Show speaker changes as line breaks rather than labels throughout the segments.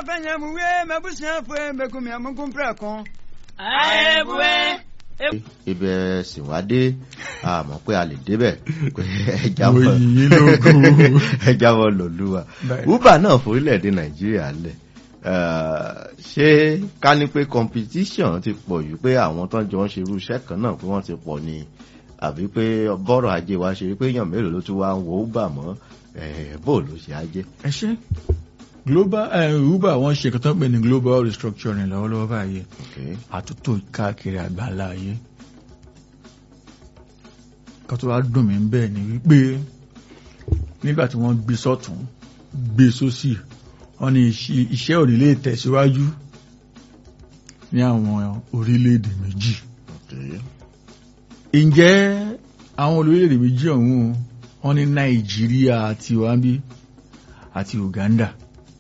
fɛnyɛmuwe mɛbusuafo mɛkumiamukunpɛkun.
àìbùwẹ̀.
ibẹ̀ sì wá dé àmọ́ pé a lè débẹ̀ pé ẹja
Mo
mọ́
yìn yín lógo.
ẹja mọ́ lòlúwa
Bẹ́ẹ̀.
uber náà forílẹ̀-èdè nàìjíríà lẹ̀ Eh, ṣé ká ní pé competition ti pọ̀ jù pé àwọn tó ń jọ ń ṣe irú iṣẹ́ kan náà pé wọ́n ti pọ̀ ni àbí pé bọ́rọ̀ ajé wa ṣe rí pé èèyàn mélòó ló tún wá ń wo uber mọ́ eh, bó ló ṣe ajé.
ẹ ṣe global eh, uber wọn ṣe kẹtọ́ pé ní global restructuring lọ́wọ́lọ́wọ́ báyìí
Okay.
àtúntò káàkiri àgbáńlá ayé kan tó wá dùn mí bẹ́ẹ̀ ni wípé nígbà tí wọ́n gbé sọ́tún gbé sósì wọ́n ní iṣẹ́- iṣẹ́ ò ní lè tẹ̀síwájú ní àwọn orílẹ̀-èdè méjì
Okay.
ǹjẹ́ àwọn orílẹ̀-èdè méjì ọ̀hún wọ́n ní nàìjíríà àti wambi àti uganda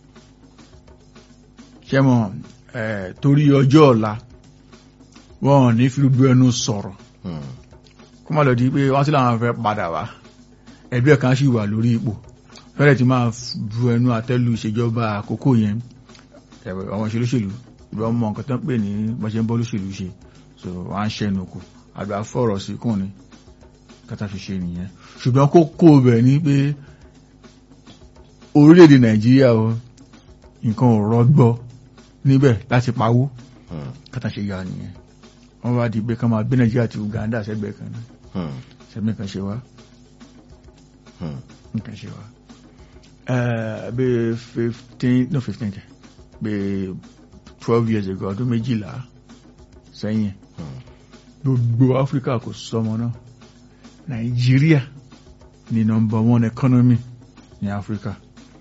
ṣẹ́mọ̀ eh, torí ọjọ́ ọ̀la wọn ò ní fi gbogbo ẹnu sọ̀rọ̀
Hmm.
kó má lọ di pé wọ́n sì láwọn fẹ́ padà wá ẹgbẹ́ kan sì wà lórí ipò fẹ́rẹ̀ tí máa bu ẹnu àtẹ́lu ìṣèjọba àkókò yẹn ẹ̀wẹ̀ àwọn ìṣèlúṣèlú ìbá mọ nǹkan tó ń pè ní bọ́ṣẹ́ ń bọ́ lóṣèlú ṣe so wọ́n á ń ṣẹ́nu kù àgbà fọ̀rọ̀ sí kùn ni kátà fi ṣe nìyẹn ṣùgbọ́n kó kó bẹ̀ ní pé orílẹ̀-èdè nàìjíríà o nǹkan ò rọgbọ níbẹ̀ láti pawó
Hmm.
kátà ṣe yá nìyẹn wọ́n wá di pé ká máa gbé nàìjíríà àti uganda sẹ́gbẹ̀ẹ́ kan náà
Hmm.
sẹ́mi kan ṣe wá
Hmm.
nǹkan ṣe wá bí fifteen no fifteen kẹ bí twelve years ago ọdún méjìlá sẹ́yìn
Hmm.
gbogbo áfíríkà kò sọmọ náà nàìjíríà ni number one economy ní áfíríkà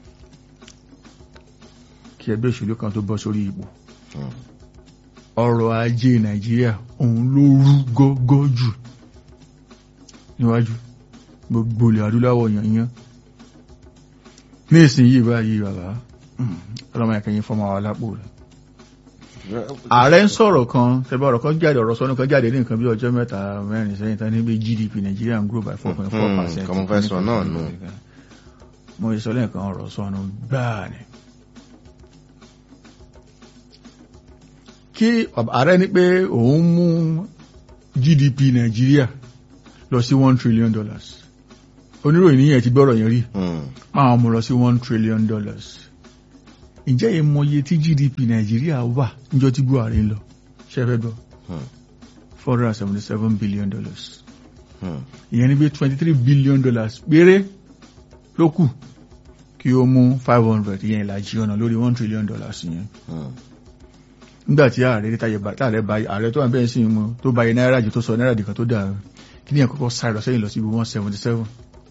kí ẹgbẹ́ òṣèlú kan tó bọ́ sórí ipò
Hmm.
ọrọ̀ ajé nàìjíríà òun ló rú gọ́gọ́ jù níwájú gbogbo ilẹ̀ adúláwọ̀ yanyan ní ìsinyìí báyìí bàbá mm, ọlọ́mọ ẹ̀kẹ́yìn fọmọ àwọn alápò rẹ̀ ààrẹ ń sọ̀rọ̀ kan tẹ́bí ọ̀rọ̀ kan jáde ọ̀rọ̀ sọ́nù kan jáde ní nǹkan bí ọjọ́ mẹ́ta mẹ́rin sẹ́yìn tán níbi GDP Nigeria ń grow by four point four percent.
kọ́mọ fẹ́ sọ náà nù.
mo sọ lẹ́ẹ̀kan ọ̀rọ̀ sọ́nù gbáà ni. kí ààrẹ ní pé òun mú GDP Nigeria lọ sí one trillion dollars oníròyìn níyẹn ti gbọ́rọ̀ yẹn rí
Hmm.
máa mú lọ sí one trillion dollars ǹjẹ́ ìmọye tí GDP Nàìjíríà wà níjọ́ tí Buhari ń lọ ṣẹ́fẹ́ gbọ́
Hmm.
four hundred and seventy seven billion dollars
Hmm.
ìyẹn ní bí twenty three billion dollars péré ló kù kí ó mú five hundred ìyẹn ìlàjì ọ̀nà lórí one trillion dollars yẹn
Hmm.
nígbà tí ààrẹ ní táyé bá táàrẹ bá ààrẹ tó wà bẹ́ẹ̀ sí mu tó bá yẹ náírà jù tó sọ náírà dìkan tó dà kí ní ẹ̀kọ́kọ́ sáré lọ sẹ́yìn lọ sí ibi one seventy seven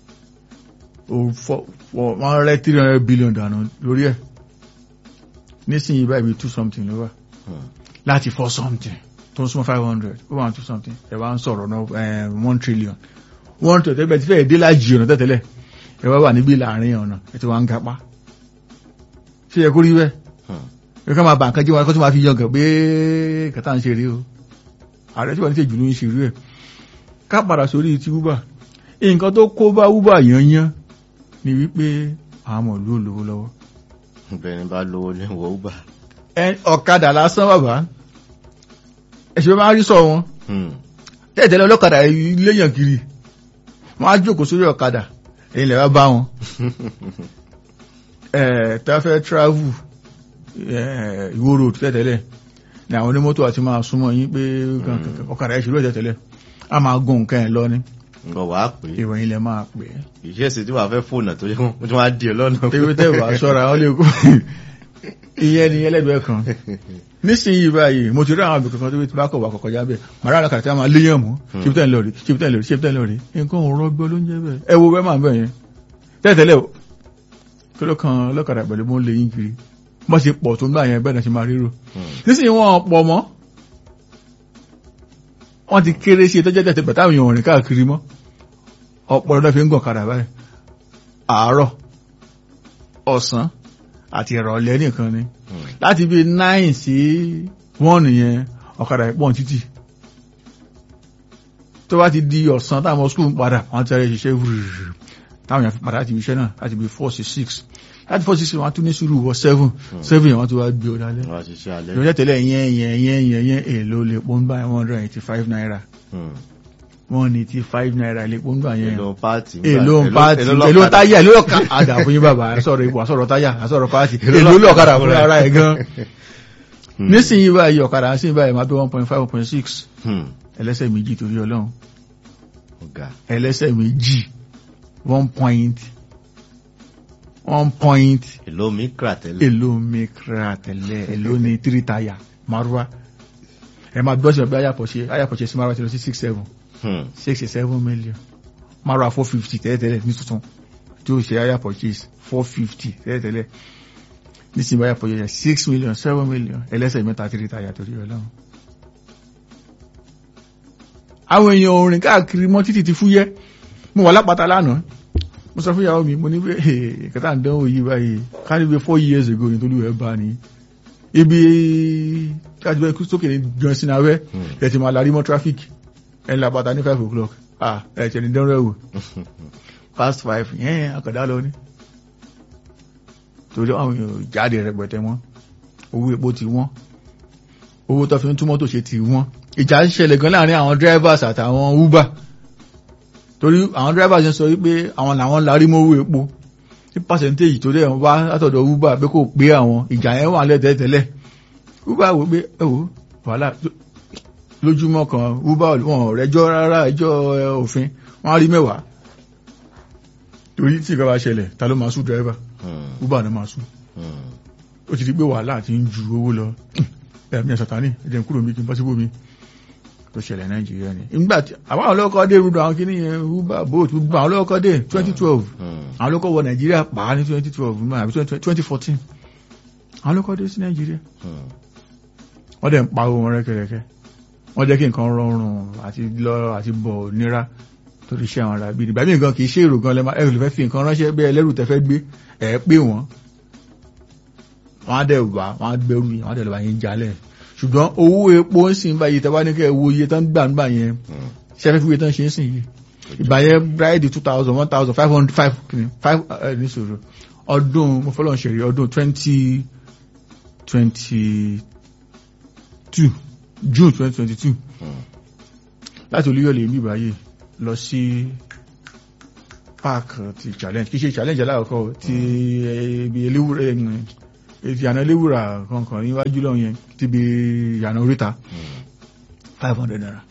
wọ́n rẹ́ three hundred billion dànù lórí ẹ̀ nísìnyí báyìí bí two something ló wà
Hmm.
láti four something tó ń súnmọ́ five hundred ó wà ní two something ẹ̀ wá ń sọ̀rọ̀ náà eh, one trillion one trillion tẹ́gbẹ́ tí fẹ́ẹ̀ dé lájì ọ̀nà tẹ́tẹ́lẹ̀ ẹ̀ wá wà níbí láàrin ọ̀nà ẹ̀ tí wọ́n ń gapá ṣé yẹ kó rí bẹ́ẹ̀
Hmm.
ẹ ká máa bà nǹkan jẹ́ wọn kó tó máa fi yangàn pé kàtà ń ṣe rí o ààrẹ tí wọ́n ní ṣe jùlọ ń ṣe rí ẹ̀ ká padà sórí ti uber nǹkan tó kó bá uber yanyan ni wípé àwọn ọmọ ìlú olówó lọ́wọ́
bẹ́ẹ̀ni bá lówó ní wọ uber.
ẹ ọ̀kadà lásán bàbá ẹ̀ṣẹ̀ máa rí sọ wọn
Hmm.
tẹ́ẹ̀tẹ́lẹ̀ ọlọ́kadà léyàn kiri wọ́n á jókòó sórí ọ̀kadà èyí lè wá bá wọn ẹ̀ tá fẹ́ travel ẹ̀, Ìwó road tẹ́tẹ́lẹ̀ ní àwọn onímọ́tò àti máa súnmọ́ yín pé kankan ọ̀kadà ìṣòro ẹ̀ tẹ́tẹ́lẹ̀ a máa gun nǹkan ẹ̀ lọ ní
nǹkan wàá pè é
ìròyìn lẹ máa pè é
ìṣesí tí wàá fẹ́ fóònù tó yẹ kó tí wọ́n á di ọ lọ́nà.
ewé tẹ́wà ṣọ́ra ó lè kó ìyẹn ni ẹlẹ́gbẹ̀ẹ́ kan nísìnyí báyìí mo ti rí àwọn àbùkù kan tó bí ti bá kọ̀ wà kọ̀kọ̀ já bẹ́ẹ̀ màrá àlàkà tí a máa léyàn mú ṣípítẹ́ lórí ṣípítẹ́ lórí ṣípítẹ́ lórí nǹkan ò rọgbọ ló ń jẹ́ bẹ́ẹ̀ ẹ wo bẹ́ẹ̀ máa bẹ̀ yẹn tẹ́tẹ́lẹ̀ o kí ló kan ọlọ́kadà pẹ̀lú mọ́ lè yín kiri bọ́ ṣe pọ̀ tó ń gbà yẹn bẹ́ẹ̀ náà ṣe máa ríro
Hmm.
nísìnyí wọn pọ̀ mọ́ wọ́n ti kéré sí ìtọ́jẹ́ tẹ̀tẹ̀ pẹ̀tà àwọn èèyàn rìn káàkiri mọ́ ọ̀pọ̀ lọ́dọ̀ fi ń gàn kadà báyìí àárọ̀ ọ̀sán àti ìrọ̀lẹ́ nìkan ni
Hmm.
láti bí nine sí one yẹn ọ̀kadà ìpọ̀n títì tó bá ti di ọ̀sán táwọn skul ń padà wọ́n ti rẹ̀ ṣiṣẹ́ wùrùrù táwọn èèyàn fi padà láti ibi iṣẹ́ náà láti bí four sí six láti four six wọn á tún ní sùúrù wọ seven seven yẹn wọn tún wá gbé ọ lálẹ́
wọ́n á ṣiṣẹ́ alẹ́.
ìrọ̀lẹ́ tẹ́lẹ̀ yẹn yẹn yẹn yẹn yẹn èlò lè pọ́n bá one hundred eighty five naira
Hmm.
one eighty five naira lè pọ́n bá yẹn
èlò pààtì.
èlò ń pàtì
èlò
èlò
lọ́kadà.
táyà èlò ọ̀ka àdà fún yín bàbá àsọ̀rọ̀ ipò àsọ̀rọ̀ táyà àsọ̀rọ̀ pàtì
Èlò
èlò
lọ́kadà
lọ́kadà fún
fúnra
ara ẹ̀ gan
Hmm.
nísìnyí báyìí ọ̀kadà sí báyìí máa tó one point five one point six
Hmm.
ẹlẹ́sẹ̀ méjì torí ọlọ́run
ọ̀gá.
ẹlẹ́sẹ̀ méjì one point one point
èlò mikra tẹ́lẹ̀.
èlò mikra tẹ̀lẹ̀ èlò ní three táyà márùwá ẹ máa gbọ́ sí ọ̀bẹ ayàpọ̀ṣe ayàpọ̀ṣe sí márùwá ti lọ sí six seven
Hmm.
six seven million márùwá four fifty tẹ́lẹ̀tẹ́lẹ̀ ní tuntun tí ó ṣe higher purchase four fifty tẹ́lẹ̀tẹ́lẹ̀ nísìnyí higher purchase six million seven million ẹlẹ́sẹ̀ mẹ́ta three táyà torí ọlọ́run. àwọn èèyàn orin káàkiri mọ́ títì ti fúyẹ́ mo wà lápáta lánàá mo sọ fún ìyàwó mi mo ní pé kẹta ń dánwò yìí báyìí kárí pé four years ago ní tolú ẹ̀ bá ní ibi káàdì bẹ́ẹ̀ sókè ní gan sinawẹ́ ẹ̀ ti máa larí mọ́ traffic ẹ̀ ń lápáta ní five o'clock ah ẹ̀ tẹ̀ ní dánwò ẹ̀wò past five yẹn àkàdá lọ ní torí àwọn èèyàn jáde rẹpẹtẹ wọn owó epo ti wọ́n owó tó fi ń túmọ̀ tó ṣe ti wọ́n ìjà ń ṣẹlẹ̀ gan láàrin àwọn drivers àtàwọn uber torí àwọn drivers ń sọ wípé àwọn làwọn larí mọ́ owó epo ní percentage tó dẹ̀ wá látọ̀dọ̀ uber pé kò pé àwọn ìjà yẹn wà lẹ́tẹ̀ẹ́tẹ́lẹ̀ uber wò pé ẹ wò wàhálà lójúmọ́ kan uber wọn rẹjọ́ rárá ẹjọ́ òfin wọ́n á rí mẹ́wàá torí tí ìgbà bá ṣẹlẹ̀ ta ló máa sùn driver
Hmm.
uber náà máa sùn
Hmm.
ó ti di pé wàhálà ti ń ju owó lọ ẹ̀mí ẹ̀sọ̀tání ẹ̀jẹ̀ kúrò mi kí n bọ́ síbò mi tó ṣẹlẹ̀ nàìjíríà ni nígbà tí àwọn olóòkọ́ dé rúdò àwọn kìíní yẹn uber boat gbogbo àwọn olóòkọ́ dé 2012
Hmm.
àwọn olóòkọ́ wọ nàìjíríà pa á ní 2012 mọ́ àbí 2014 àwọn olóòkọ́ dé sí nàìjíríà
Hmm.
wọ́n dẹ̀ ń pa owó wọn rẹ́kẹrẹkẹ wọ́n jẹ́ kí nǹkan rọrùn àti lọ àti bọ̀ nira torí iṣẹ́ àwọn arábí ìgbà míì gan kì í ṣe èrò gan lẹ́mọ ẹ̀rù lè fẹ́ fi nǹkan ránṣẹ́ bí ẹlẹ́rù tẹ́fẹ́ gbé ẹ̀ pé wọ́n wọ́n á dẹ̀ wá wọ́n á gbẹrù yẹn wọ́n á dẹ̀ lọ́ba yẹn jalẹ̀ ṣùgbọ́n owó epo ń sìn báyìí tẹ́wá ní kẹ́ ẹ wo iye tán gbà nígbà yẹn
Hmm.
ṣẹ́fẹ́ fi iye tán ṣe ń sìn yìí ìgbà yẹn bíráìdì two thousand one thousand five hundred five five ẹ̀ ní sòrò ọdún mo fọlọ́ ṣẹ̀rí ọdún twenty twenty two june twenty twenty two
Hmm.
láti olúyọ̀lẹ̀ ìlú ìbáyé lọ sí park ti challenge kìí ṣe challenge alákọ̀ọ́kọ́ ti ibi eléwúrà ti àná eléwúrà kankan níwájú lọ yẹn ti bi ìyànà oríta
Hmm.
five hundred naira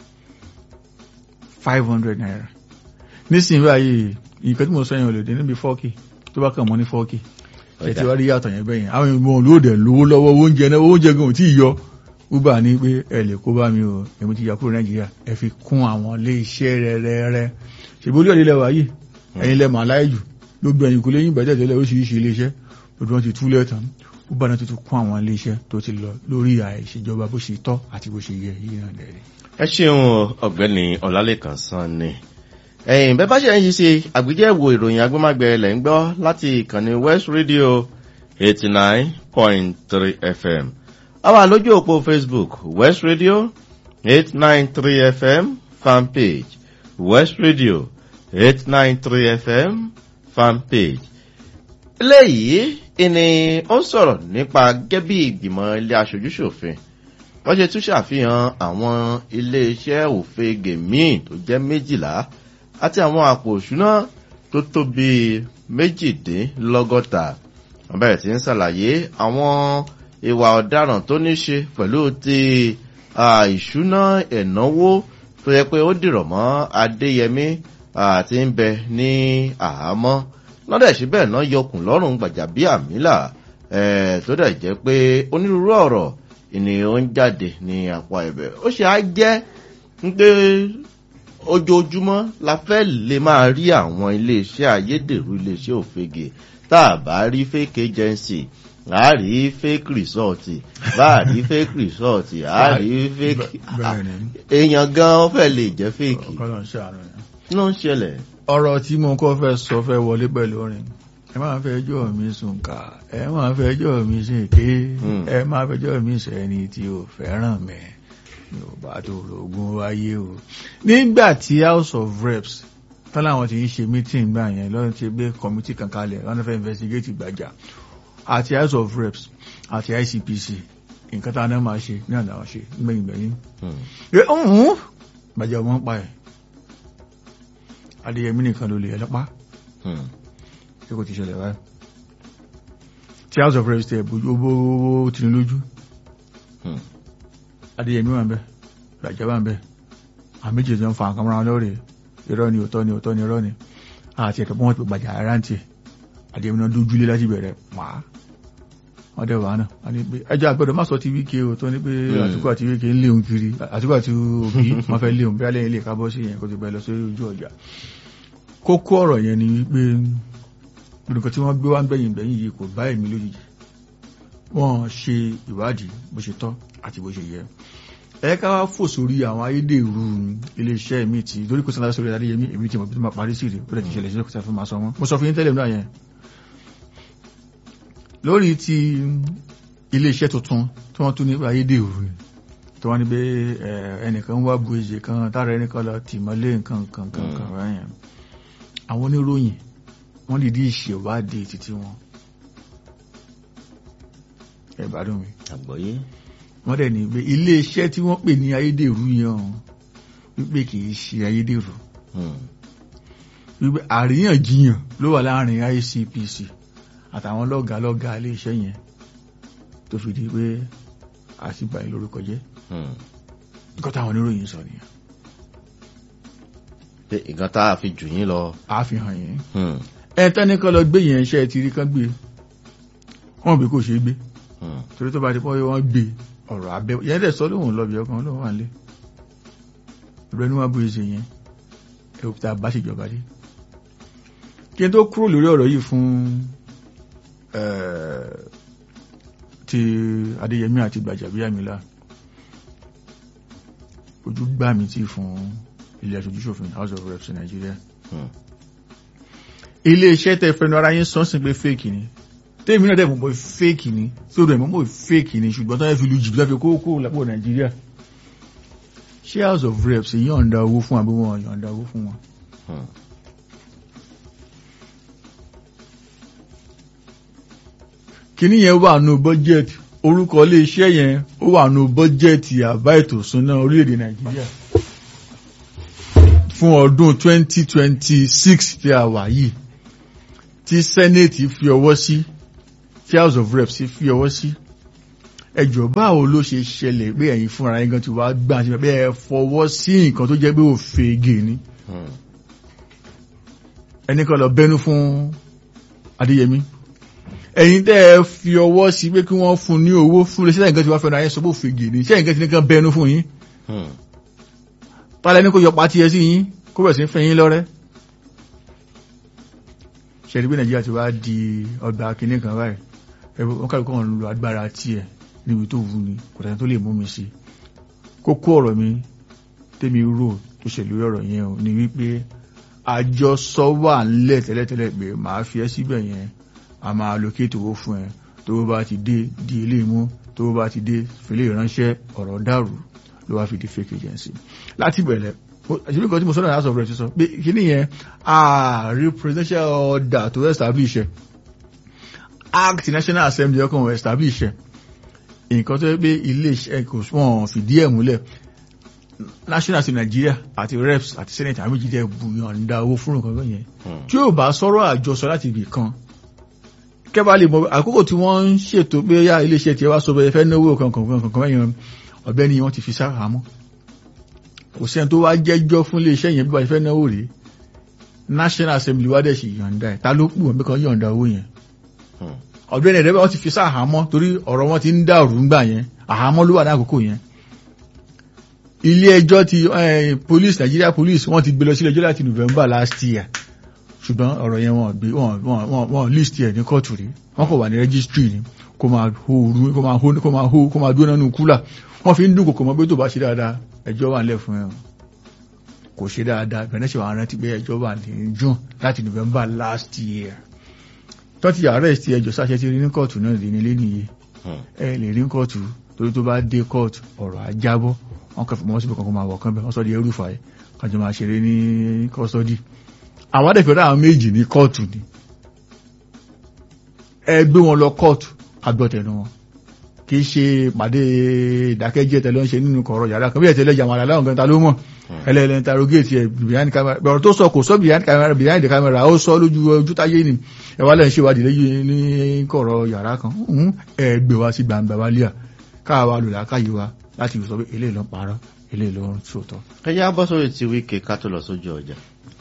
five hundred naira nísìnyí báyìí nǹkan tí mo sọ yẹn ò lè dé níbi four k tó bá kàn mọ́ ní four k ẹ ti wá rí yàtọ̀ yẹn bẹ́yẹn àwọn ìmọ̀ olóòdẹ̀ lówó lọ́wọ́ oúnjẹ náà oúnjẹ gan ò tí ì yọ uber ní pé ẹ lè kó bá mi o èmi ti yà kúrò nàìjíríà ẹ fi kún àwọn ilé iṣẹ́ rẹ̀rẹ̀rẹ̀ ṣèbí olú ọ̀dẹ́lẹ̀ wà yìí ẹ̀yin lẹ́ màá láyé jù gbogbo ẹ̀yìn kò léyìn bẹ̀tẹ̀ tẹ́lẹ̀ oríṣiríṣi ilé iṣẹ́ gbogbo wọn ti túlẹ̀ tán uber náà ti tún kún àwọn ilé iṣẹ́ tó ti lọ lórí àìṣèjọba bó ṣe tọ́ àti bó ṣe yẹ yìí náà lẹ́rìí.
ẹ ṣeun ọ̀gbẹ́ni ọlálẹ́kan sanni ẹ̀yin bẹ́ẹ̀ bá ṣe ń yí sí àgbéjẹ̀wò ìròyìn agbémágbé lẹ̀ ń gbọ́ láti ìkànnì west radio eighty nine point three fm a wà lójú òpó facebook west radio eight nine three fm fanpage west radio eight nine three fm fanpage eléyìí ìní ó ń sọ̀rọ̀ nípa gẹ́bí ìgbìmọ̀ ilé aṣojúṣòfin wọ́n ṣe tún ṣàfihàn àwọn iléeṣẹ́ òfegè míì tó jẹ́ méjìlá àti àwọn àpò òṣùná tó tó bíi méjìdínlọ́gọ́ta wọ́n bẹ̀rẹ̀ sí ń ṣàlàyé àwọn ìwà ọ̀daràn tó ní ṣe pẹ̀lú ti ah, ìṣúná ẹ̀náwó tó yẹ pé ó dìrọ̀ mọ́ adéyẹmí àti ń bẹ ní àhámọ́ lọ́dẹ̀ síbẹ̀ náà yọkùn lọ́rùn gbàjàbíàmílà eh, tó dẹ̀ jẹ́ pé onírúurú ọ̀rọ̀ ìní ó ń jáde ní apá ibẹ̀ ó ṣe á jẹ́ pé ojoojúmọ́ la fẹ́ lè máa rí àwọn iléeṣẹ́ ayédèrú iléeṣẹ́ òfegè tá a bá rí fake agency a rí fake result bá a rí fake result a rí fake
bẹ́ẹ̀ ni
èèyàn gan fẹ́ lè jẹ́ fake
ọ̀kan náà ṣàánú yẹn.
kí ló ń ṣẹlẹ̀
ọ̀rọ̀ tí mo kọ́ fẹ́ sọ fẹ́ wọlé pẹ̀lú orin ẹ máa fẹ́ jọ́ mi sùn ká ẹ máa fẹ́ jọ́ mi sùn ké
Hmm.
ẹ máa fẹ́ jọ́ mi sẹ́ni tí ò fẹ́ràn mẹ́ mi ò bá tó rògùn wáyé o. nígbà tí house of reps tán láwọn ti ń ṣe meeting gbà yẹn lọ́nà ti gbé committee kan kalẹ̀ lọ́nà fẹ́ investigate gbàjà àti house of reps àti ICPC nǹkan tá a náà máa ṣe ní àná àwọn ṣe gbẹ̀yìn gbẹ̀yìn ẹ ọ̀hún gbàjà ọmọ ń pa ẹ̀ Adéyẹmí nìkan ló lè ẹlẹ́pàá ṣé kò ti ṣẹlẹ̀ báyìí tí house of reps tẹ̀ bójú ó tì ní lójú Adéyẹmí wà ń bẹ gbàjà wà ń bẹ àmì jìjọ ń fa nǹkan mọ́ra lórí irọ́ ni òótọ́ ni òótọ́ ni irọ́ ni àti ẹ̀kọ́ wọn ti gbàjà ara ń tiẹ̀ Adéyẹmí náà dójúlé láti bẹ̀rẹ̀ pàá wọ́n dẹ̀ wà náà wọ́n ní pé ẹjọ́ àgbẹ̀dọ̀ má sọ ti wíkẹ́ o tó ní pé àtúkọ̀ àti wíkẹ́ ń léun kiri àtúkọ̀ àti òbí wọ́n fẹ́ léun bí alẹ́ ilé kábọ́ sí yẹn kó ti bẹ̀rẹ̀ lọ sórí ojú ọjà kókó ọ̀rọ̀ yẹn ni wípé nǹkan tí wọ́n gbé wá ń gbẹ̀yìn gbẹ̀yìn yìí kò bá èmi lójijì wọ́n ṣe ìwádìí bó ṣe tọ́ àti bó ṣe yẹ ẹ ká wá fò sórí àwọn ayédèrú iléeṣẹ́ mi tí lórí kò sọ́nà sórí adéyẹmí èmi tí mo bí máa parí sí rè ó lè ti ṣẹlẹ̀ sí ọkùnrin fún máa sọ wọn mo sọ fún yín tẹ́lẹ̀ náà yẹn lórí ti iléeṣẹ́ tuntun tí wọ́n tún ní ayédèrú ni tí wọ́n ní pé ẹnìkan wá bu èjì kan tára ẹnìkan lọ tì mọ́lé nǹkan nǹkan nǹkan rẹ̀ àwọn oníròyìn wọ́n lè dí ìṣèwádìí títí wọn ẹ gbádùn mi
àgbọ́yé
wọ́n dẹ̀ ní pé iléeṣẹ́ tí wọ́n pè ní ayédèrú yẹn o wípé kì í ṣe ayédèrú wípé àríyànjiyàn ló wà láàrin ICPC àtàwọn lọ́gàá lọ́gàá iléeṣẹ́ yẹn tó fi di pé àtìgbà yìí lórúkọ jẹ́ nǹkan táwọn oníròyìn sọ nìyẹn.
pé nǹkan tá a fi jù yín lọ.
àfihàn yẹn ẹ tẹ́ni kan lọ gbé yẹn iṣẹ́ ti rí kan gbé wọ́n bí kò ṣe gbé torí tó bá ti pọ́ wọ́n gbé ọ̀rọ̀ abẹ́ yẹn dẹ̀ sọ lóhùn lọ́bì ọkàn lóhùn wà lé ìrẹ́nu wá bó ṣe yẹn ẹ̀rù tá a bá ṣèjọba dé kí n tó kúrò lórí ọ̀rọ̀ yìí fún ti Adéyẹmí àti Gbàjàbíàmílà ojú gbà mí tí fún ilé aṣojú ṣòfin House of Reps Nigeria ilé iṣẹ́ tẹ fẹnu ara yín sọ́nsìn pé fake ni tèmi náà dẹ̀ mọ̀ mọ̀ fake ni sódò ẹ̀mọ́ mọ̀ fake ni ṣùgbọ́n tó yẹ fi lu jìbìtì láfi kókó lápò Nàìjíríà ṣé House of Reps yọ̀ǹda owó fún àbí wọn yọ̀ǹda owó fún wọn. kíní yẹn wà nù bọ́jẹ̀tì orúkọ iléeṣẹ́ yẹn ó wà nù bọ́jẹ̀tì àbá ètò ìṣúná orílẹ̀-èdè Nàìjíríà fún ọdún 2026 tí a wà yìí tí Senate fi ọwọ́ sí tí House of Reps fi ọwọ́ sí ẹjọ́ báwo ló ṣe ṣẹlẹ̀ pé ẹ̀yin fúnra yín gan ti wá gbà sí pé ẹ fọwọ́ sí nǹkan tó jẹ́ pé òfegè ni ẹnì kan lọ bẹnu fún Adéyẹmí ẹ̀yin tẹ́ ẹ fi ọwọ́ sí pé kí wọ́n fún ní owó fún iléeṣẹ́ nǹkan tí wọ́n fẹ́ràn ayé sọ pé òfegè ni ṣé nǹkan tí nǹkan bẹnu fún yín tálẹ́ ní kò yọ pàtí ẹ sí yín kó bẹ̀rẹ̀ sí fẹ́ yín lọ́rẹ́ ṣẹ̀rí pé Nàìjíríà ti wá di ọgbà kìíní kan báyìí ẹ̀rọ wọn kàlùkọ́ wọn lo agbára tiẹ̀ níbi tó wù ní kò tẹ́ni tó lè mú mi sí kókó ọ̀rọ̀ mi tèmi rò tó ṣe lórí ọ̀rọ̀ yẹn o ni wípé àjọsọ wà ńlẹ̀ tẹ́lẹ̀tẹ́lẹ̀ pé màá fi ẹ́ síbẹ̀ yẹn a máa allocate owó fún ẹ tó bá ti dé di ilé mú tó bá ti dé fìlẹ̀ ìránṣẹ́ ọ̀rọ̀ dàrú ló wá fi di fake agency láti bẹ̀rẹ̀ àṣírí kan tí mo sọ́nà house of reps sọ pé kíní yẹn ààrí presidential order to establish ẹ act national assembly ọkàn establish ẹ nǹkan tó yẹ pé ilé iṣẹ́ kò wọ́n fìdí ẹ̀ múlẹ̀ national assembly Nigeria àti reps àti senate àwọn méjìlẹ̀ bùyànda owó fún nǹkan yẹn tí yóò bá sọ̀rọ̀ àjọsọ láti ibì kan kẹ́bà lè mọ àkókò tí wọ́n ń ṣètò pé yá ilé iṣẹ́ tiẹ̀ wá sọ bẹ́ẹ̀ fẹ́ náwó kankan kankan yẹn ọ̀gbẹ́ni wọ́n ti fi sára mọ́ kò sẹ́ni tó wá jẹ́jọ́ fún iléeṣẹ́ yẹn bí wọ́n fẹ́ náwó rèé national assembly wá dẹ̀ sì yọ̀ǹda ẹ̀ ta ló pù wọ́n bí kan yọ̀ǹda owó yẹn ọ̀gbẹ́ni ẹ̀rẹ́ wọ́n ti fi sá àhámọ́ torí ọ̀rọ̀ wọn ti ń dàrú ńgbà yẹn àhámọ́ ló wà ní àkókò yẹn ilé ẹjọ́ ti police Nigeria police wọ́n ti gbé lọ sílé ẹjọ́ láti November last year ṣùgbọ́n ọ̀rọ̀ yẹn wọ́n gbé wọ́n list ẹ̀ ní kóòtù rí wọ́n kò wà ní registry ni kó máa hó kó máa hó kó máa hó kó máa dúró nínú kúlà wọ́n fi ń dún kòkò mọ́ pé tó bá ṣe dáadáa ẹjọ́ wà nílẹ̀ fún ẹ kò ṣe dáadáa bẹ̀rẹ̀ ṣe wà rántí pé ẹjọ́ wà ní June láti November last year tó ti arrest ẹjọ́ sáṣẹ ti rí ní kóòtù náà lè nílé nìyí ẹ lè rí kóòtù torí tó bá dé kóòtù ọ̀rọ̀ ajábọ́ wọ́n kẹfì mọ́ síbi kankan máa wọ̀ kán bẹ́ẹ̀ wọ́n sọ di ẹrù fàáyé kájọ máa ṣeré ní custody àwọn adẹ́fẹ́ àwọn méjì ní kóòtù ni ẹ gbé wọn lọ kóòtù agbọ́tẹ̀nu wọn kì í ṣe pàdé ìdákẹ́jẹ́ tẹ̀lé ń ṣe nínú kọ̀ọ̀rọ̀ yàrá kan bí ẹ̀ tẹ̀lé jàmàlà láwọn kan ta ló mọ̀ ẹlẹ́ẹ̀lẹ́ interrogate ẹ̀ behind camera bẹ̀rẹ̀ tó sọ kò sọ behind camera behind the camera ó sọ lójú ojú táyé ni ẹ wá lẹ́yìn ṣèwádìí lẹ́yìn ní kọ̀ọ̀rọ̀ yàrá kan ẹ gbé wa sí gbangba wálé à káwa lò lákàyè wa láti sọ pé eléyìí ló ń parọ́ eléyìí ló ń sòótọ́.
ẹ yá bọ́ sórí ti wíkẹ́ ká tó lọ sójú ọjà.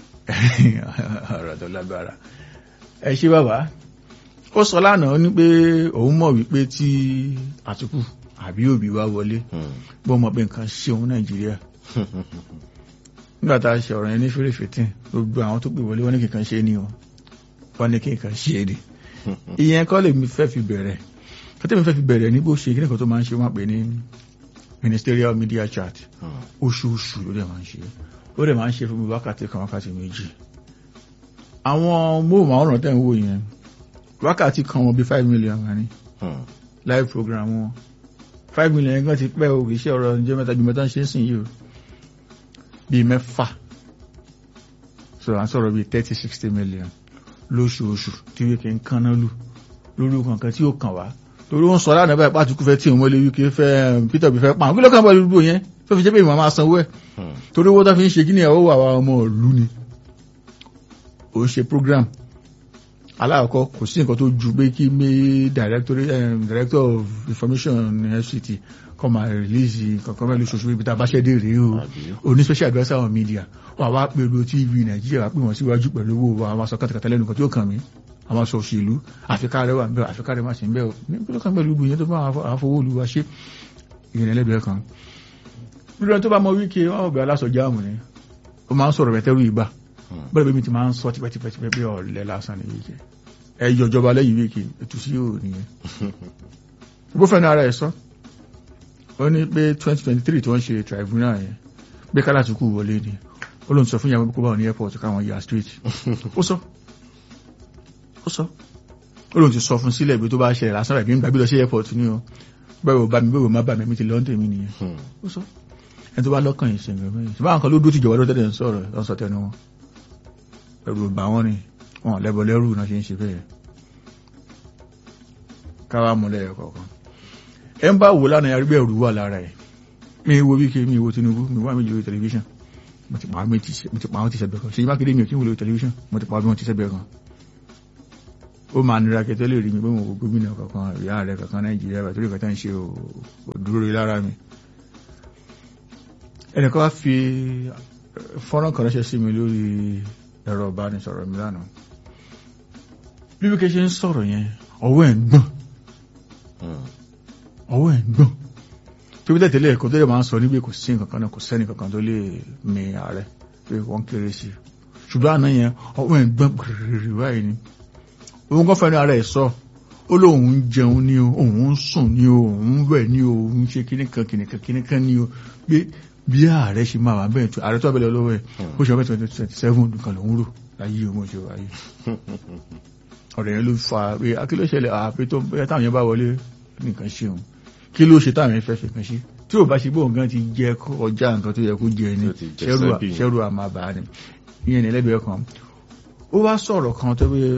ọ̀rọ̀ tó lágbára ẹ ṣé bàbá ó sọ lánàá ní pé òun mọ̀ wípé tí Àtíkù àbí Òbí wá wọlé bó mọ̀ pé nǹkan ṣe òun Nàìjíríà nígbà tá a ṣe ọ̀rọ̀ yẹn ní fèrèfètè gbogbo àwọn tó pè wọlé wọ́n ní kíkan ṣe ni o wọ́n ní kíkan ṣe ni ìyẹn kọ́ lèmi fẹ́ fi bẹ̀rẹ̀ kọ́tẹ́ mi fẹ́ fi bẹ̀rẹ̀ ní bó ṣe kí nìkan tó máa ń ṣe wọ́n pè ní ministerial media chat oṣooṣù ló dẹ̀ máa ń ṣe ó dẹ̀ máa ń ṣe fún mi wákàtí kan wákàtí méjì àwọn móhùnmáwòrán tẹ̀ ń wò yẹn wákàtí kan wọn bí five million wà ní live program wọn five million yẹn gan ti pẹ́ o kì í ṣe ọ̀rọ̀ ǹjẹ́ mẹ́ta ju mẹ́ta ń ṣe é sìn yìí o bíi mẹ́fà so à ń sọ̀rọ̀ bíi thirty sixty million lóṣooṣù tí wíkẹ́ ń kánná lù lórí kankan tí ó kàn wá torí wọ́n sọ lánàá báyìí pàtùkù fẹ́ tí òun wọlé wíkẹ́ fẹ́ Peter bí fẹ́ pa àwọn kí ló kàn bá lórí yẹn tó fi jẹ́ pé ìmọ̀ máa sanwó ẹ̀ torí owó tó fi ń ṣe kí ni ẹ̀wọ́ wà wá ọmọ ìlú ni ó ṣe program aláàkọ́ kò sí nǹkan tó ju pé kí mé director of information FCT kọ́ máa release kankan mẹ́lú ṣoṣo ibi tá a bá ṣẹ́ dé rèé o oní special adviser on media wà wá pẹ̀lú TV Nàìjíríà wà pè wọ́n síwájú pẹ̀lú owó àwọn aṣọ kàtàkàtà lẹ́nu kan tí ó kàn mí àwọn aṣọ òṣèlú àfikà rẹ̀ wà ń bẹ̀ àfikà rẹ̀ má ṣe ń bẹ̀ ní ló kàn pẹ̀lú gbìyànjú tó bá àwọn afọwọ́ olúwa ṣe ìrìn ẹlẹ́gbẹ̀ẹ́ kan rírọ tó bá mọ wíkẹ́ wọn ọ̀bẹ aláṣọ jáàmù ni ó máa ń sọ̀rọ̀ bẹ̀tẹ́rù ìgbà bẹ́ẹ̀ bí mi ti máa ń sọ tipẹ́tipẹ́ pé ọ̀lẹ́ lásán ni wíkẹ́ ẹ yọjọba lẹ́yìn wíkẹ́ ètò sí yóò nìyẹn bó fẹ́ náà ara ẹ̀ sọ ó ní pé 2023 tí wọ́n ṣe tribunal yẹn pé kálá ti kú wọlé ni ó lóun sọ fún ìyàwó kó bá wọn ní airport káwọn ya street ó sọ ó sọ ó lóun ti sọ fún sílẹ̀ ibi tó bá ṣẹlẹ̀ lásán rẹ̀ nígbà bí lọ sí airport ni o bẹ́ẹ̀ ò bá mi bẹ́ẹ̀ ò má bà mí mi ti lọ́ńtẹ̀ mi nìyẹn ó sọ ẹni tó bá lọ́kàn yìí ṣẹ̀ǹgẹ̀ mẹ́yìn ṣùgbọ́n àwọn kan ló dúró tìjọba ló tẹ́lẹ̀ ń sọ̀rọ̀ lọ́sọ̀ tẹnu wọn ẹ̀rù bà wọ́n ni wọn lẹ́bọ̀ lẹ́rù náà ṣe ń ṣe bẹ́ẹ̀ káwá múlẹ̀ ẹ̀ kọ̀ọ̀kan ẹ ń bá wò lánàá yarí bẹ́ẹ̀ rú wà lára ẹ̀ mi wo wíkẹ́ mi wo Tinubu mi wá mi lórí tẹlifíṣàn mo ti pa àwọn ti ṣẹ̀bẹ̀ kan ṣe mákèdè mi ò kí n wo lórí tẹlifíṣàn mo ti pa àwọn ti ṣẹ̀bẹ̀ kan ó máa nira kẹtẹ lè rí mi pé mo wo gómìnà kankan ìyá rẹ kankan Nàìjíríà bàtúrò kẹta ń ṣe òdúró lára mi ẹnìkan wá fi fọ́nrán kan ránṣẹ́ sí mi lórí ẹ̀rọ ìbánisọ̀rọ̀ mi lánàá bí wíkẹ́ ṣe ń sọ̀rọ̀ yẹn ọwọ́ ẹ̀ ń gbọ̀n ọwọ́ ẹ̀ ń gbọ̀n tó bí tẹ̀tẹ̀lẹ̀ ẹ̀kọ́ tó lè máa ń sọ níbi kò sí nǹkan náà kò sẹ́ni kankan tó lè mi ààrẹ pé wọ́n kéré sí ṣùgbọ́n àná yẹn ọwọ́ ẹ̀ ń gbọ̀n gbìrìrì báyìí ni òun kan fẹ́ni ara ẹ̀ sọ ó lóun ń jẹun ní o òun ń sùn ní o òun wẹ̀ ní o òun ṣe kíníkan kíníkan kíníkan ní o pé bí ààrẹ ṣe máa wà bẹ́ẹ̀ tó ààrẹ tó abẹ́lẹ̀ lọ́wọ́ ẹ̀ ó ṣe ọgbẹ́ twenty twenty seven nìkan lòún rò láyé ọmọ ṣe wáyé ọ̀rẹ́ yẹn ló fa pé kí ló ṣẹlẹ̀ àpé tó bẹ́ẹ̀ táwọn yẹn bá wọlé nìkan ṣe òun kí ló ṣe táwọn yẹn fẹ́ fẹ́ kan ṣe tí ò bá ṣe bóun gan ti jẹ ọjà nǹkan tó yẹ kó jẹ ni ṣẹ́rù àmàbà ni ìyẹn ní ẹlẹ́gbẹ̀ẹ́ kan ó wá sọ̀rọ̀ kan tó bí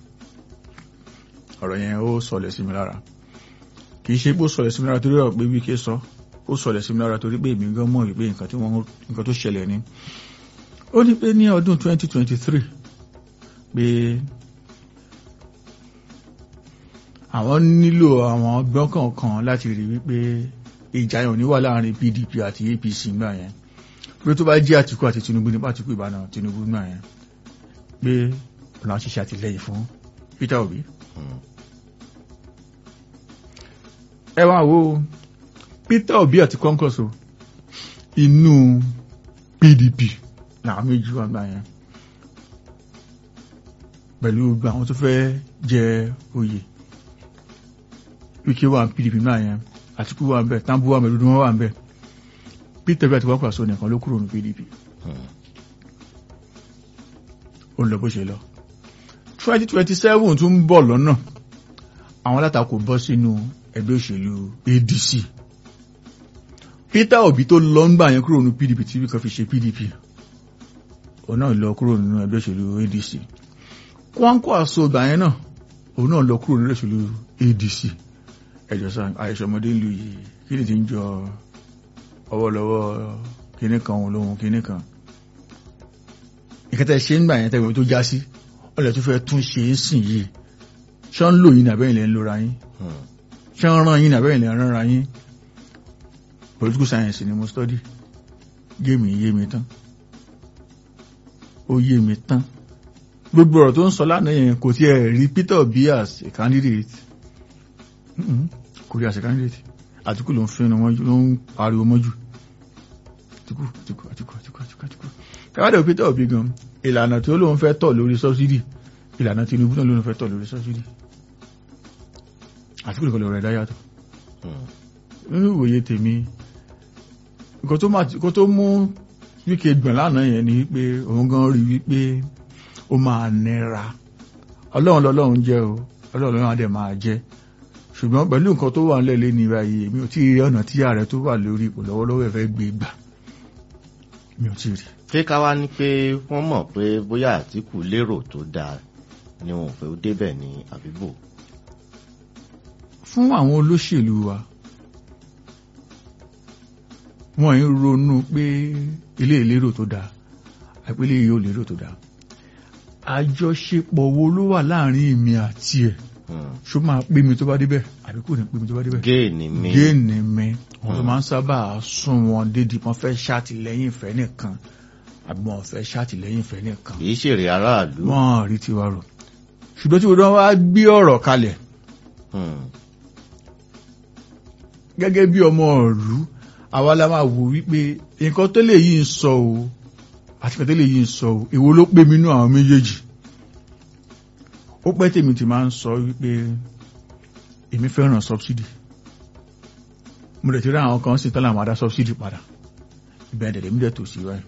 ọ̀rọ̀ yẹn ó sọlẹ̀ sí mi lára kì í ṣe pé ó sọlẹ̀ sí mi lára torí ọ̀pẹ́ wíkẹ́ sọ ó sọlẹ̀ sí mi lára torí pé èmi gan mọ̀ wípé nǹkan tí wọ́n nǹkan tó ṣẹlẹ̀ ni ó ní pé ní ọdún 2023 pé àwọn nílò àwọn ọgbọ́n kọ̀ọ̀kan láti rí wípé ìjà yẹn ò ní wà láàrin PDP àti APC gbà yẹn pé tó bá jẹ́ Àtìkú àti Tinubu nípa Àtìkú ìbànú Tinubu gbà yẹn pé ọ̀nà ṣiṣẹ́ àtìlẹ́yìn fún Peter Obi ẹ wá wo Peter Obi àti Kwankwaso inú PDP làwọn méjì wà gbà yẹn pẹ̀lú gbogbo àwọn tó fẹ́ jẹ oyè Wike wà PDP náà yẹn Àtìkú wà ń bẹ Tambu wà ń bẹ dúdú wọn wà ń bẹ Peter Obi àti Kwankwaso nìkan ló kúrò ní PDP ó ń lọ bó ṣe lọ twenty twenty seven tún ń bọ̀ lọ́nà àwọn alátakò bọ́ sínú ẹgbẹ́ òṣèlú ADC Peter Obi tó lọ ń gbà yẹn kúrò ní PDP tí wíkan fi ṣe PDP òun náà lọ kúrò nínú ẹgbẹ́ òṣèlú adc kwankwo àsọgbà yẹn náà òun náà lọ kúrò nínú ẹgbẹ́ òṣèlú adc ẹjọ sá àìsọmọdé ń lu yìí kí ni ti ń jọ ọwọ́lọ́wọ́ kinní kan òun lóhun kinní kan ìkẹtẹ ṣe ń gbà yẹn tẹ́gbẹ̀ẹ́ tó já sí ọlẹ̀ tó fẹ́ tún ṣe é sìn yìí ṣé ń lò yín nàbẹ́yìn lẹ́ ń lora yín
Hmm.
ṣé ń ràn yín nàbẹ́yìn lẹ́ ń rànra yín political science ni mo study géèmì yé mi tán ó yé mi tán gbogbo ọ̀rọ̀ tó ń sọ lánàá yẹn kò tiẹ̀ rí Peter Obi as a candidate Mm-mm. kò rí as a candidate Àtíkù ló ń fẹ́nu wọn ló ń pariwo mọ́jú Àtíkù Àtíkù Àtíkù Àtíkù Àtíkù Àtíkù káwádọ̀ Peter Obi gan ìlànà tí ó lóun fẹ́ tọ̀ lórí subsidy ìlànà Tinubu náà lóun fẹ́ tọ̀ lórí subsidy Àtíkù nìkan lọ rẹ̀ dá yàtọ̀
Hmm.
nínú ìwòye tèmi nǹkan tó máa nǹkan tó mú wíkẹ gbọ̀n lánàá yẹn ni wípé òun gan rí wípé ó máa nira ọlọ́run lọ́lọ́run jẹ́ o ọlọ́run lọ́lọ́run á dẹ̀ máa jẹ́ ṣùgbọ́n pẹ̀lú nǹkan tó wà nílẹ̀ lẹ́ni báyìí èmi ò tí ì rí ọ̀nà tí ààrẹ tó wà lórí ipò lọ́wọ́lọ́wọ́ ẹ̀ fẹ́ gbé gbà mi ò tí ì rí.
ṣé ká wá ní pé wọ́n mọ̀ pé bóyá Àtíkù lérò tó dáa ni wọn ò fẹ́ ó débẹ̀ ní àbíbò.
fún àwọn olóṣèlú wa wọ́n ń ronú pé ilé ìlérò tó dáa àpẹẹlẹ yìí ò lérò tó dáa àjọṣepọ̀ wo ló wà láàrin èmi àti ẹ̀
Hmm.
ṣó máa pé mi tó bá débẹ̀ àbí kò ní pé mi tó bá débẹ̀
géènì mi.
géènì mi wọn ló máa ń sábà sún wọn dédìí wọn fẹ́ ṣàtìlẹ́yìn ìfẹ́ nìkan àbí wọn fẹ́ ṣàtìlẹ́yìn ìfẹ́ nìkan
kì í ṣèrè aráàlú.
wọn rí tiwa rò ṣùgbọ́n tí wọ́n wá gbé ọ̀rọ̀ kalẹ̀
Hmm.
gẹ́gẹ́ bí ọmọ ọ̀rú àwa la máa wò wípé nǹkan tó lè yìí ń sọ o àti nǹkan tó lè yìí ń sọ o èwo ló pé mi nú àwọn méjèèjì ó pẹ́ tèmi ti máa ń sọ wípé èmi fẹ́ràn subsidy mo dẹ̀ ti rí àwọn kan sí tọ́lá àwọn adá subsidy padà ìbẹ̀rẹ̀ dẹ̀dẹ̀ mi dẹ̀ tò sí wáyé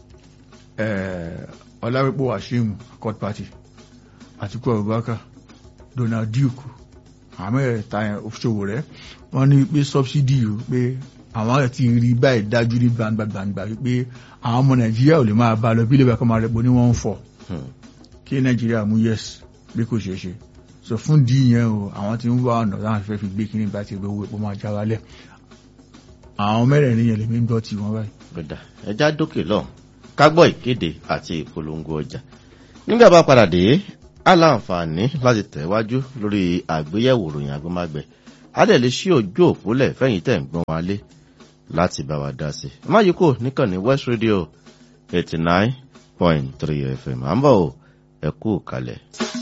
ọláwípò wàṣíìmù accord party àtikú abubakar donald duke àmọ́ ẹ̀ta òṣòwò rẹ̀ wọ́n ní pé subsidy o pé àwọn ẹ̀ ti rí báyìí dájú ní gbangba gbangba wípé àwọn ọmọ nàìjíríà ò lè máa bá lọ bí ilé ìbákan máa rẹpò ní wọ́n ń fọ̀
Hmm.
kí nàìjíríà mú yes bí kò ṣeé ṣe so fún dí yẹn o àwọn tí ń wá ọ̀nà láwọn fẹ́ fi gbé kíní bá ti gbé owó epo máa já wálẹ̀ àwọn mẹ́rẹ̀ẹ̀rin yẹn lèmi ń gbọ́ tí wọ́n báyìí.
gbẹ̀dà ẹja dókè lọ ká gbọ́ ìkéde àti ìpolongo ọjà nígbà bá padà dé á láǹfààní láti tẹ̀wájú lórí àgbéyẹ̀wò ròyìn agbọ́mágbẹ̀ á dẹ̀ lè ṣí ojú òpólẹ̀ fẹ́yìn tẹ̀ ń gbọ́n wa lé láti bá wa dá sí i má yí kò níkànnì West Radio eighty nine point three FM à ń bọ̀ ẹ kú kalẹ̀.